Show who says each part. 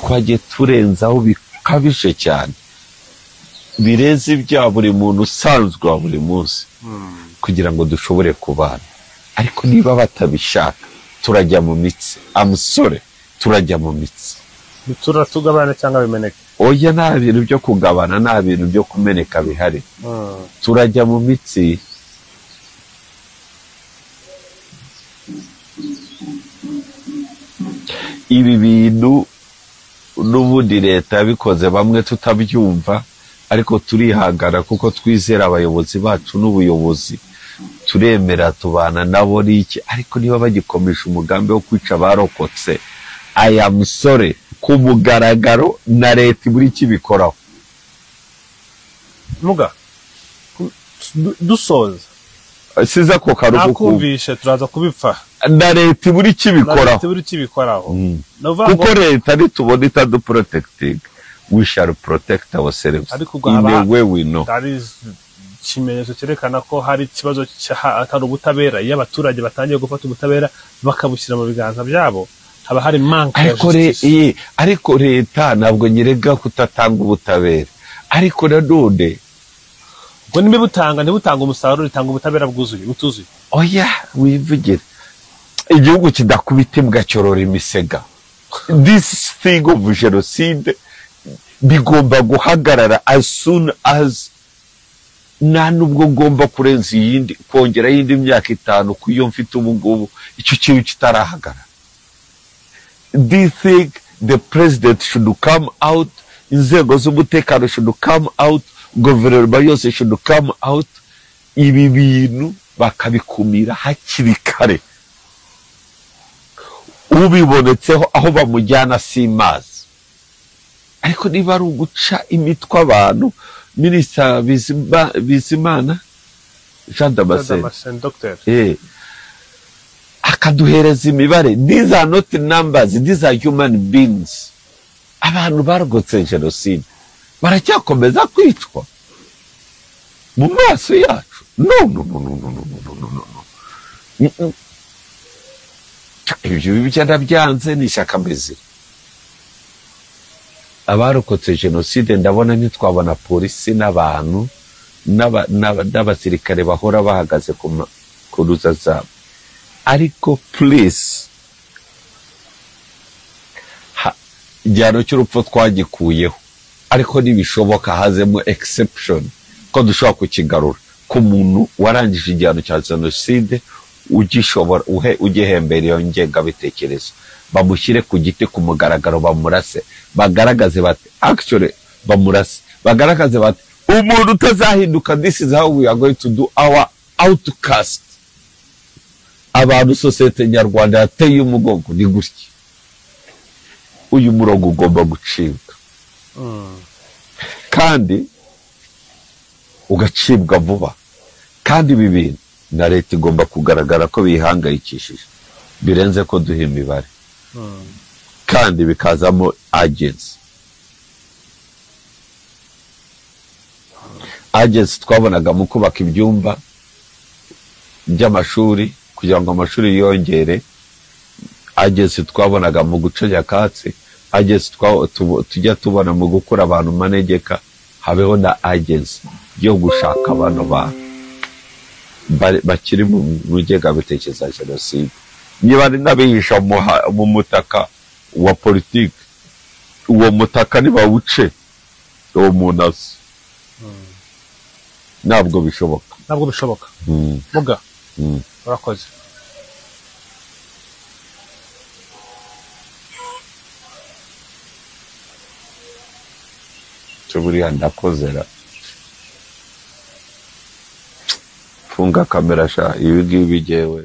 Speaker 1: twagiye turenzaho bikabije cyane birenze ibya buri muntu usanzwe wa buri munsi kugira ngo dushobore kubana ariko niba batabishaka turajya mu mitsi amusore turajya mu mitsi
Speaker 2: bitura tugabana cyangwa bimeneka
Speaker 1: oya nta bintu byo kugabana nta bintu byo kumeneka bihari turajya mu mitsi ibi bintu n'ubundi leta yabikoze bamwe tutabyumva ariko turihangana kuko twizera abayobozi bacu n'ubuyobozi turemera tubana nabo n'iki ariko niba bagikomeje umugambi wo kwica abarokotse aya musore ku mugaragaro na leta ibura icyo ibikoraho
Speaker 2: muga ku- du- dusoza
Speaker 1: size ako karuhuko
Speaker 2: nakumvishe turaza kubipfa
Speaker 1: na leta ibura icyo
Speaker 2: Na
Speaker 1: ibikoraho
Speaker 2: leta buri kibikoraho ni ukuvuga ngo
Speaker 1: kuko leta nitubona itaduporotekitinga we shall protect ourselves
Speaker 2: Ariko ubwo
Speaker 1: in a
Speaker 2: haba-
Speaker 1: way we know
Speaker 2: hari ikimenyetso cyerekana ko hari ikibazo cy'aha- atari ubutabera iyo abaturage batangiye gufata ubutabera bakabushyira mu biganza byabo haba hari manka ya
Speaker 1: ariko re-
Speaker 2: justice
Speaker 1: eh, ariko leta ntabwo nyerega kutatanga ubutabera ariko nanone
Speaker 2: ubwo ntibibutanga ntibutanga umusaruro ritanga ubutabera bwuzuye butuzuye
Speaker 1: oya wivugire igihugu kidakubita imbwa cyorora imisega this thing of genocide bigomba guhagarara as soon as nta n'ubwo ngomba kurenza iyindi kongeraho iyindi myaka itanu ku iyo mfite ubu ngubu icyo kintu kitarahagarara do you think the president should come out inzego z'umutekano should come out guverinoma yose should come out ibi bintu bakabikumira hakiri kare ubibonetseho aho bamujyana si mazi ariko niba ari uguca imitwe abantu minisita Bizima- bizimana jean damascene
Speaker 2: Damascene, Dr.
Speaker 1: Eh. akaduhereza imibare these are not numbers these are human beings abantu baragotse jenoside baracyakomeza kwicwa mu maso yacu no no no no no no no no no no Mm, mm. ibyo bibyo ndabyanze ni ishyaka mizima abarokotse jenoside ndabona ntitwabona polisi n'abantu n'aba- n'aba- n'abasirikare bahora bahagaze ku ma- ku ruza zabo ariko please ha- igihano cy'urupfu twagikuyeho ariko ntibishoboka hazemo exception ko dushobora kukigarura ku muntu warangije igihano cya jenoside ugishobora uhe- ugihembera iyo ngengabitekerezo bamushyire ku giti ku mugaragaro bamurase bagaragaze bati actually bamurase bagaragaze bati umuntu utazahinduka this is how we are going to do our outcast abantu sosiyete nyarwanda yateye umugongo ni gutya uyu murongo ugomba gucibwa kandi ugacibwa vuba kandi ibi bintu na leta igomba kugaragara ko bihangayikishije birenze ko duha imibare kandi bikazamo agensi agensi twabonaga mu kubaka ibyumba by'amashuri kugira ngo amashuri yiyongere agezi twabonaga mu guca nyakatsi agezi twa- tubo- tujya tubona mu gukura abantu manegeka habeho na agezi yo gushaka bano bantu bari- bakiri mu ngengabitekerezo ya jenoside niba ari n'abihisha mu ha- mu mutaka wa politiki uwo mutaka nibawuce uwo muntu azi ntabwo bishoboka
Speaker 2: ntabwo bishoboka
Speaker 1: Mm,
Speaker 2: muga
Speaker 1: mm.
Speaker 2: urakoze
Speaker 1: cyo buriya ndakozera funga kamera sha ibi ngibi jyewe